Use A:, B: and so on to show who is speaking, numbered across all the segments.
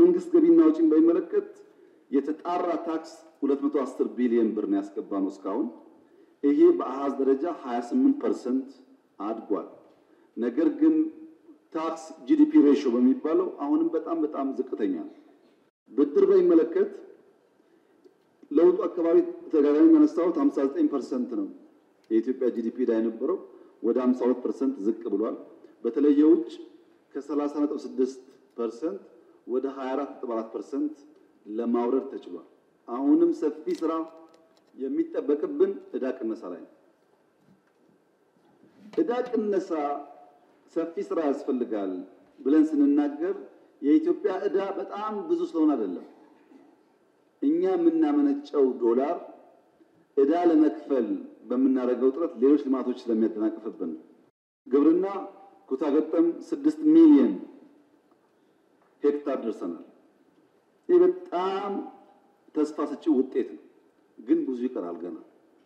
A: የመንግስት ገቢና ወጪን በሚመለከት የተጣራ ታክስ 210 ቢሊዮን ብር ነው ያስገባነው እስካሁን። ይሄ በአሃዝ ደረጃ 28% አድጓል። ነገር ግን ታክስ ጂዲፒ ሬሽዮ በሚባለው አሁንም በጣም በጣም ዝቅተኛ ነው። ብድር በሚመለከት ለውጡ አካባቢ ተደጋጋሚ ያነሳሁት 59% ነው የኢትዮጵያ ጂዲፒ ዕዳ የነበረው ወደ 52% ዝቅ ብሏል። በተለይ የውጭ ከ30.6% ወደ 24.4% ለማውረድ ተችሏል። አሁንም ሰፊ ስራ የሚጠበቅብን ዕዳ ቅነሳ ላይ ነው። ዕዳ ቅነሳ ሰፊ ስራ ያስፈልጋል ብለን ስንናገር የኢትዮጵያ ዕዳ በጣም ብዙ ስለሆነ አይደለም። እኛ የምናመነጨው ዶላር ዕዳ ለመክፈል በምናደርገው ጥረት ሌሎች ልማቶች ስለሚያደናቅፍብን ግብርና ኩታ ገጠም ስድስት ሚሊዮን ሄክታር ደርሰናል። ይህ በጣም ተስፋ ሰጪ ውጤት ነው፣ ግን ብዙ ይቀራል ገና።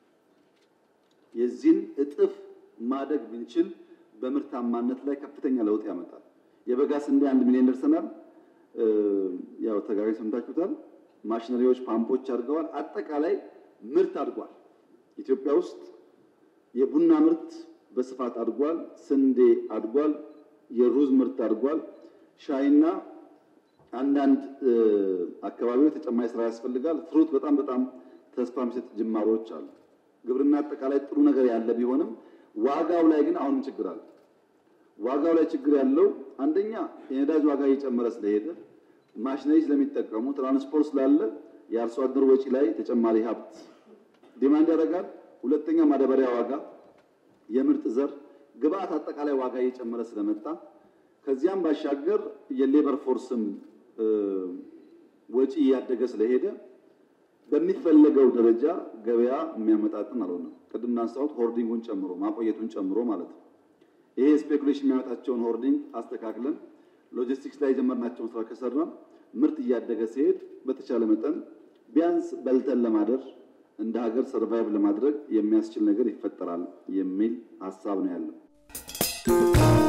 A: የዚህን እጥፍ ማደግ ብንችል በምርታማነት ላይ ከፍተኛ ለውጥ ያመጣል። የበጋ ስንዴ አንድ ሚሊዮን ደርሰናል። ያው ተጋሪ ሰምታችሁታል። ማሽነሪዎች፣ ፓምፖች አድርገዋል። አጠቃላይ ምርት አድጓል። ኢትዮጵያ ውስጥ የቡና ምርት በስፋት አድጓል። ስንዴ አድጓል። የሩዝ ምርት አድጓል። ሻይና አንዳንድ አካባቢዎች ተጨማሪ ስራ ያስፈልጋል። ፍሩት በጣም በጣም ተስፋ የሚሰጥ ጅማሮች አሉ። ግብርና አጠቃላይ ጥሩ ነገር ያለ ቢሆንም ዋጋው ላይ ግን አሁንም ችግር አለ። ዋጋው ላይ ችግር ያለው አንደኛ የነዳጅ ዋጋ እየጨመረ ስለሄደ ማሽነሪ ስለሚጠቀሙ ትራንስፖርት ስላለ የአርሶ አደር ወጪ ላይ ተጨማሪ ሀብት ዲማንድ ያደርጋል። ሁለተኛ ማዳበሪያ ዋጋ፣ የምርጥ ዘር ግብአት አጠቃላይ ዋጋ እየጨመረ ስለመጣ ከዚያም ባሻገር የሌበር ፎርስም ወጪ እያደገ ስለሄደ በሚፈለገው ደረጃ ገበያ የሚያመጣጥን አልሆነም። ቅድም እንዳነሳሁት ሆርዲንጉን ጨምሮ ማቆየቱን ጨምሮ ማለት ነው። ይሄ ስፔኩሌሽን የሚያመጣቸውን ሆርዲንግ አስተካክለን ሎጂስቲክስ ላይ የጀመርናቸውን ስራ ከሰራን ምርት እያደገ ሲሄድ በተቻለ መጠን ቢያንስ በልተን ለማደር እንደ ሀገር ሰርቫይቭ ለማድረግ የሚያስችል ነገር ይፈጠራል የሚል ሀሳብ ነው ያለው።